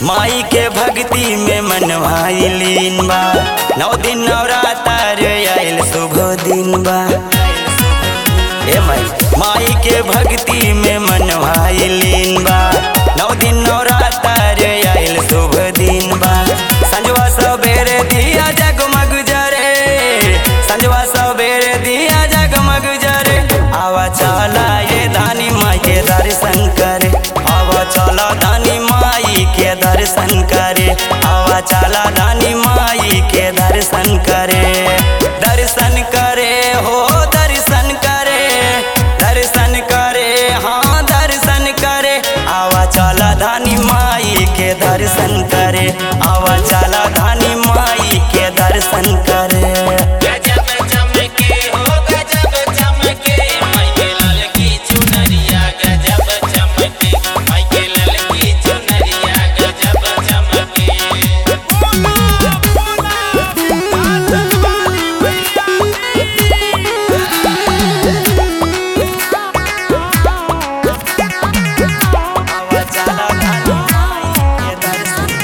माई के भक्ति में मनवाई लीन बा नौ दिन नवरात्र आयल शुभ दिन बा ए माई माई के भक्ति में मनवाई लीन बा नौ दिन नवरात्र आयल शुभ दिन बा संजवा सबेरे दिया जगमग जरे संजवा सबेरे दिया जगमग जरे आवा चला ये धानी माई के दर्शन करे आवा चला धानी माई के दर्शन करे आवा चला धानी माई के दर्शन करे दर्शन करे हो दर्शन करे दर्शन करे हाँ दर्शन करे आवा चला धानी माई के दर्शन करे आवा चला धानी माई के दर्शन करे गजब चमके हो गजब चमके माइके लाल की चुनरिया गजब चमके माइके लाल की चुनरिया गजब चमके आवा चला धानी माई के दर्शन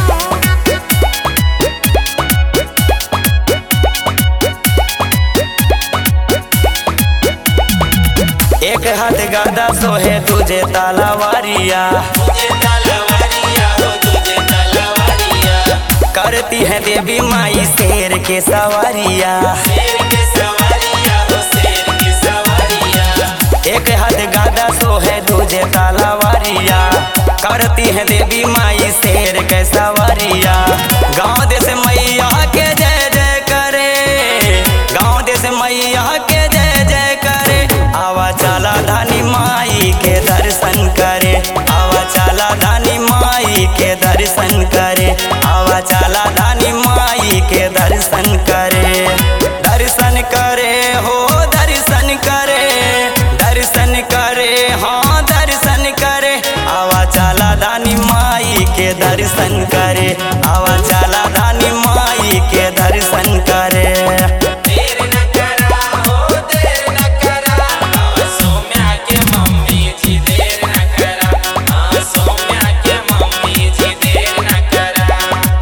एक हाथ गादा सोहे तुझे तालावारिया तुझे तलवारिया हो तुझे तलवारिया करती है देवी माई शेर के सवारिया शेर के सवारिया हो शेर की सवारिया एक हाथ गादा सोहे तुझे तालावारिया करती है देवी माई शेर के सवारिया गाँव देश मैया के जय जय करे गाँव देश मैया के जय जय करे आवा चला धानी माई के दर्शन करे आवा चला धानी माई के दर्शन करे आवा चला धानी माई के दर्शन करे दर्शन करे हो दर्शन करे दर्शन करे हाँ दर्शन करे आवा चला धानी माई के दर्शन करे आवा चला धानी माई के दर्शन करे देर न करा हो देर न करा हाँ सौम्या के मम्मी जी देर न करा हाँ सौम्या के मम्मी जी देर न करा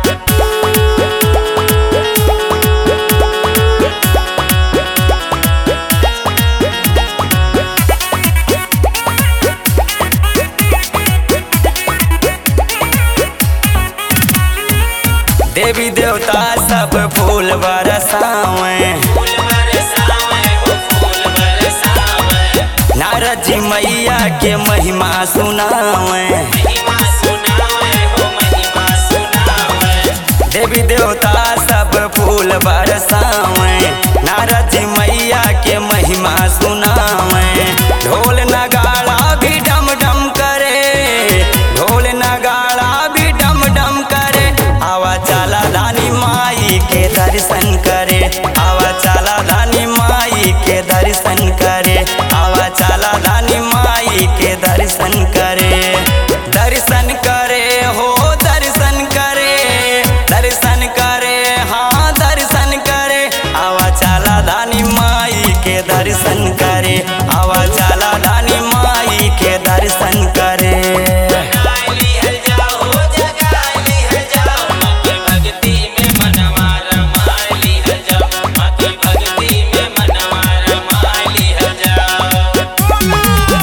देवी देवता सब फूल बरसावे फूल बरसावे हो फूल बरसावे नारद जी मैया के महिमा सुनावे महिमा सुनावे हो महिमा सुनावे देवी देवता सब फूल बरसावे नारद जी मैया के महिमा सुनावे ढोल नगाड़ा भी डम डम करे ढोल नगाड़ा भी डम डम करे आवा चला धानी माई के दर्शन करे आवा चला धानी माई के दर्शन करे आवा चला धानी माई के दर्शन करे दर्शन करे हो दर्शन करे दर्शन करे हाँ दर्शन करे आवा चला धानी माई के दर्शन करे आवा चला धानी माई के दर्शन करे जगाली है जाओ जगाली है जाओ माँ की भक्ति में मनवा रमाली है जाओ माँ की भक्ति में मनवा रमाली है जाओ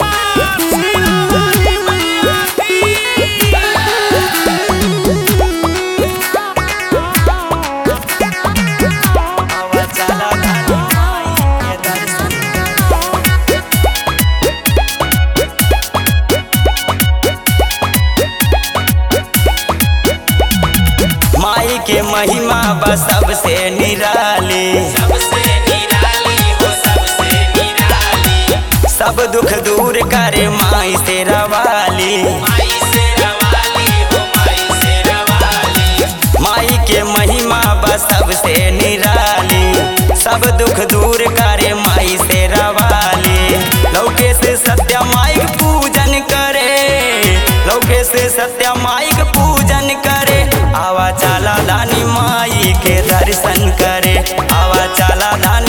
आवा चला धानी माई के दर्शन माई के महिमा बा सबसे निराली सबसे निराली हो सबसे निराली सब दुख दूर करे माई से रवाली माई से रवाली हो माई से रवाली माई के महिमा बा सबसे निराली सब दुख दूर करे माई से रवाली लौके से सत्य माई के पूजन करे लौके से सत्य माई के पूजन करे आवा चला दानी माई के दर्शन करे आवा चला दानी